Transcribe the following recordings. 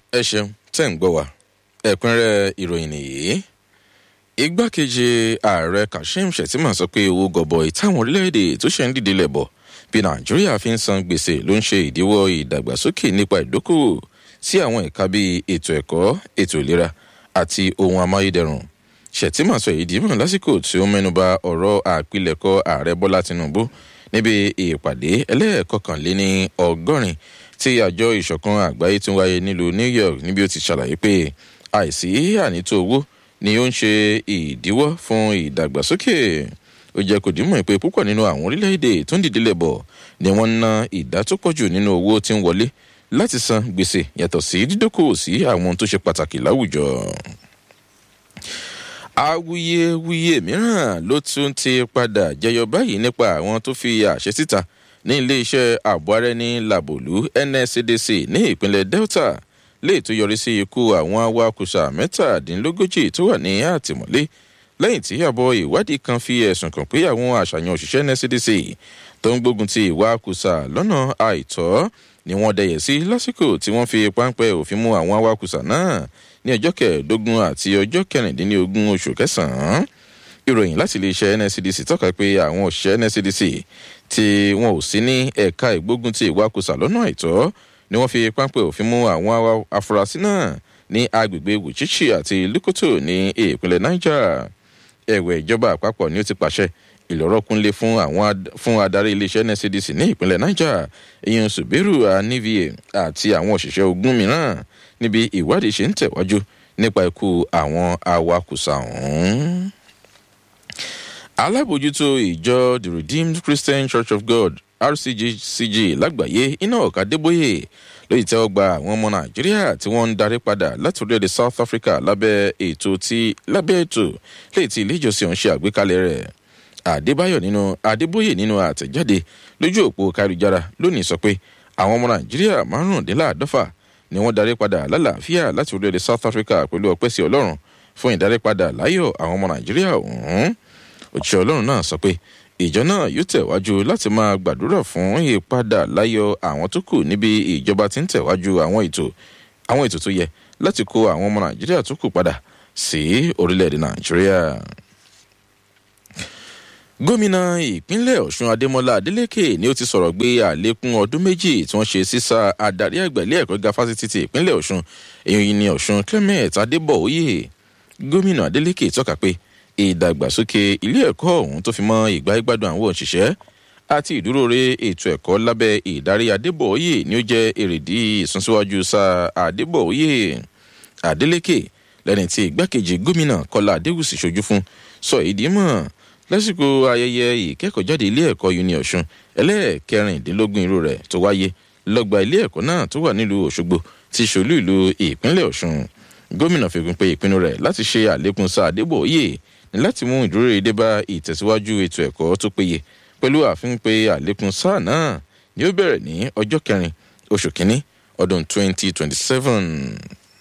ẹ ṣeun tẹ́ ń gbọ́ wa ẹ̀kúnrẹ́ ìròyìn nìyí igbákejì ààrẹ kashim shettima sọ pé owó gọbọi táwọn orílẹ̀-èdè tó ṣe ń dìde lẹ̀bọ̀ bí nàìjíríà fi ń san gbèsè ló ń ṣe ìdíwọ́ ìdàgbàsókè nípa ìdókòwò sí àwọn ẹ̀ka bíi ètò ẹ̀kọ́ ètò ìlera àti ohun amáyédẹrùn shettima sọ èyí dìímọ̀ lásìkò tí ó mẹ́nuba ọ̀rọ̀ àpilẹ̀kọ ààrẹ bọ́lá tinubu níbi ìpàdé ẹlẹ́ẹ̀kọkànléní ọgọ́rin tí àjọ ìṣọ̀kan àgbáyé tún wáyé nílùú new york níbi ó ti ṣàlàyé pé àìsí ànító owó ni ó ń ṣe ìdíwọ́ fún ìdàgbàsókè ó jẹ́ kò dímọ̀ pé púpọ̀ nínú àwọn orílẹ̀-èdè tó ń dìde lẹ̀bọ̀ ni wọ́n ń ná ìdá tó pọ̀ jù nínú owó tí ń wọlé láti san gbèsè yàtọ̀ sí dídókòwò sí àwọn tó ṣe pàtàkì láwùjọ awuyewuye mìíràn ló tún ti padà jẹyọ báyìí nípa àwọn tó fi àṣẹ síta ní iléeṣẹ́ ààbò ara ẹni làbòlú nscdc ní ìpínlẹ̀ delta lè tó yọrí sí ikú àwọn awakùsà mẹ́tàdínlógójì tó wà ní àtìmọ́lé lẹ́yìn tí àbọ̀ ìwádìí kan fi ẹ̀sùn kàn pé àwọn àṣàyàn òṣìṣẹ́ nscdc tó ń gbógun ti ìwakùsà lọ́nà àìtọ́ ni wọ́n dẹyẹ̀ sí lásìkò tí wọ́n fi páńpẹ́ òfin mú àwọn awakùsà náà ní ọjọ́ kẹẹ̀ẹ́dógún àti ọjọ́ kẹrìndínlógún oṣù kẹsàn-án ìròyìn láti iléeṣẹ́ nscdc tọ́ka pé àwọn òṣìṣẹ́ nscdc tí wọn ò sí ní ẹ̀ka ìgbógun ti ìwakùsà lọ́nà àìtọ́ ni wọ́n fi páńpẹ́ òfin mú àwọn afurasí náà ní agbègbè wùchíchì àti lukoto ní ìpínlẹ̀ niger ẹ̀wẹ̀ ìjọba àpapọ̀ ni ó ti pàṣẹ ìlọ́rọ́kúnlé fún àwọn fún adarí iléeṣẹ́ nscdc ní ìpínlẹ̀ niger ìyẹn subiru anivie àti àwọn òṣìṣẹ́ ogun mìíràn níbi ìwádìí ṣe ń tẹ̀wájú nípa ikú àwọn awakùsà ọ̀hún. alábòjútó ìjọ the redeemed christian church of god rccg lágbàáyé iná ọ̀ka débóyè lóyìí tẹ́wọ́ gba àwọn ọmọ nàìjíríà tí wọ́n ń darí padà láti orílẹ̀-èdè south africa lábẹ́ ètò tí lábẹ́ ètò léyìí tí ilé ìjọsìn ọ̀hún ṣe àgbékalẹ̀ rẹ̀ àdébáyọ̀ nínú adébóyè nínú àtẹ̀jáde lójú òpó káríjára lónìí sọ pé àwọn ọmọ nàìjíríà márùndínláàdọ́fà ni wọ́n darí padà lálàáfíà láti orílẹ̀-èdè south africa pẹ̀lú ọpẹ́ sí ọlọ́run fún ìdarípadà láyọ̀ àwọn ọmọ nàìjíríà ọ̀hún òṣìṣẹ́ ọlọ́run náà sọ pé ìjọ náà yóò tẹ̀wájú láti máa gbàdúrà fún ìpadà láyọ̀ àwọn tó kù níbi ìjọba tí ń tẹ̀wájú àwọn ètò àwọn ètò tó yẹ láti kó àwọn ọmọ nàìjíríà tó kù padà sí orílẹ̀-èdè nàìjíríà gómìnà ìpínlẹ̀ ọ̀ṣun adémọlá adélèké ni ó ti sọ̀rọ̀ gbé àlékún ọdún méjì tí wọ́n ṣe sísá adarí àgbà ilé ẹ̀kọ́ gíga fásitì ti ìpínlẹ̀ ọ̀ṣun èyí ni ọ̀ṣun clement adébọ̀ọ́yè gómìnà adélèké tọ́ka pé ìdàgbàsókè ilé ẹ̀kọ́ ọ̀hún tó fi mọ́ ìgbà ìgbádùn àwọn òṣìṣẹ́ àti ìdúróore ètò ẹ̀kọ́ lábẹ́ ìdarí adébọ̀ọ́yè ni ó jẹ́ èrèdí ìsúnsíwájú sa adébọ̀ọ́yè adélèké lẹ́ni tí igbákejì gómìnà kọlá adéwùsì ṣojú fún sọ ìdí mọ́ lásìkò ayẹyẹ ìkẹ́kọ̀ọ́jáde ilé ẹ̀kọ́ uni ọ̀ṣun ẹlẹ́ẹ̀kẹrìndínlógún irú rẹ̀ tó wáyé lọ́gba ilé ẹ̀kọ́ náà tó wà nílùú òṣogbo ti ṣòlú ìlú ìpínlẹ̀ ọ̀ṣun gómìnà fikún pé ìpinnu rẹ̀ láti ṣe àlékún sáà adébòye ní láti mú ìdúró èdè bá ìtẹ̀síwájú ètò ẹ̀kọ́ tó péye pẹ̀lú àfihàn pé àlékún sáà náà ni ó bẹ̀rẹ̀ ní ọjọ́ kẹrin oṣù kínní ọdún 2027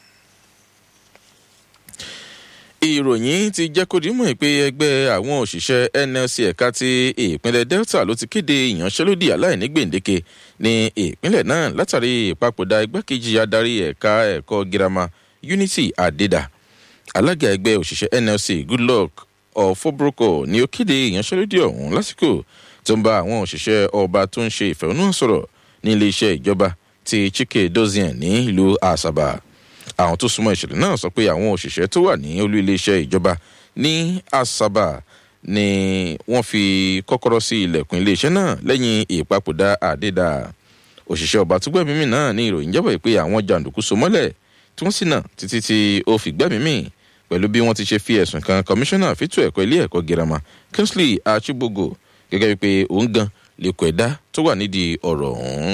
ìròyìn ti jẹ́ kó dímọ̀ pé ẹgbẹ́ àwọn òṣìṣẹ́ nlc ẹ̀ka ti ìpínlẹ̀ delta ló ti kéde ìyanṣẹ́lódì aláìní gbèǹdéke ní ìpínlẹ̀ náà látàrí ìpapòdà igbákejì adarí ẹ̀ka ẹ̀kọ́ girama unity adeda alága ẹgbẹ́ òṣìṣẹ́ nlc goodluck ọ̀fọ́brọ́kọ̀ ni ó kéde ìyanṣẹ́lódì ọ̀hún lásìkò tó ń bá àwọn òṣìṣẹ́ ọba tó ń ṣe ìfẹ̀hónúhàn sọ̀rọ̀ ní iléeṣẹ́ ìjọba ti chike dozien ní ìlú asaba àwọn tó súnmọ́ ìṣẹ̀lẹ̀ náà sọ pé àwọn òṣìṣẹ́ tó wà ní olú iléeṣẹ́ ìjọba ní asaba ni wọ́n fi kọ́kọ́rọ́ sí ilẹ̀kùn iléeṣẹ́ náà lẹ́yìn ìpapòdà àdédà òṣìṣẹ́ ọba tó gbẹ̀mí náà ní ìròyìn jábọ̀ pé àwọn jàǹdùkú so mọ́lẹ̀ tí wọ́n sì nà títí tí ó fi gbẹ̀mí mì pẹ̀lú bí wọ́n ti ṣe fi ẹ̀sùn kan kọmíṣánná fító ẹ̀kọ́ ilé ẹ̀kọ́ girama kingsley achibogo gẹ́gẹ́ bí pé òun gan lè kọ ẹ̀dá tó wà nídìí ọ̀rọ̀ ọ̀hún.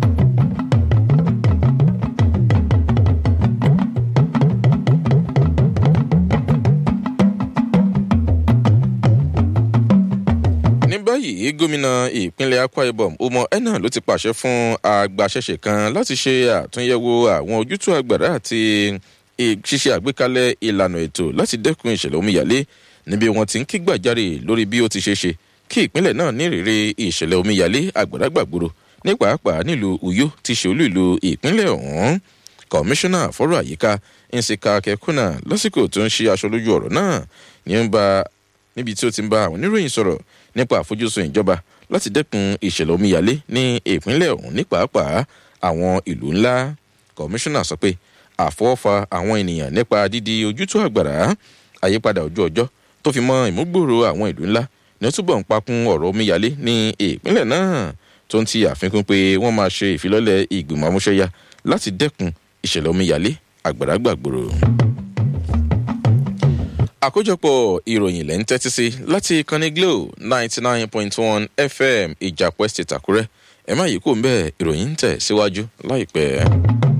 báyìí gómìnà ìpínlẹ̀ akwa ibom umo ena ló ti pàṣẹ fún agbaṣẹ́ṣe kan láti ṣe àtúnyẹ̀wò àwọn ojútùú àgbàrá àti ṣíṣe àgbékalẹ̀ ìlànà ètò láti dẹ́kun ìṣẹ̀lẹ̀ omíyalé níbi wọn ti ń kígbàjarè lórí bí ó ti ṣe ṣe kí ìpínlẹ̀ náà ní ìrírí ìṣẹ̀lẹ̀ omíyalé àgbàrá gbàgbòrò ní pàápàá nílùú uyo ti ṣe olú ìlú ìpínlẹ̀ ọ̀hún kọmíṣánná fọ́rọ̀ àyíká nsika kẹkùnà lásìkò tó ń ṣe aṣọ lójú ọ̀rọ̀ náà ní ń ba níbi tí ó ti ń bá àwọn oníròyìn sọ̀rọ̀ nípa àfojúsùn ìjọba láti dẹ́kun ìṣẹ̀lẹ̀ omíyalé ní ìpínlẹ̀ ọ̀hún ní pàápàá àwọn ìlú ńlá kọmíṣánná sọ pé àfọwọ́fà àwọn ènìyàn nípa dídi ojútó àgbàrá àyípadà ojú ọjọ́ tó fi mọ ìmúgbòòrò àwọn ìlú ńlá ní ó túbọ̀ ń pakun ọ̀rọ̀ omíyalé ní ìpínlẹ̀ náà tó ń ti àfikún pé wọ́n máa ṣe ìfilọ́lẹ̀ ìgbìmọ̀ amúṣẹ́yá láti dẹ́kun ìṣẹ̀lẹ̀ omíyalé àgbàrá gbàgbòrò. àkójọpọ̀ ìròyìn lẹ́ ń tẹ́tí sí láti ìkànnì glo ninety nine point one fm ìjàpọ̀ estate àkúrẹ́ ẹ má yìí kò ń bẹ́ẹ̀ ìròyìn ń tẹ̀ síwájú láìpẹ́.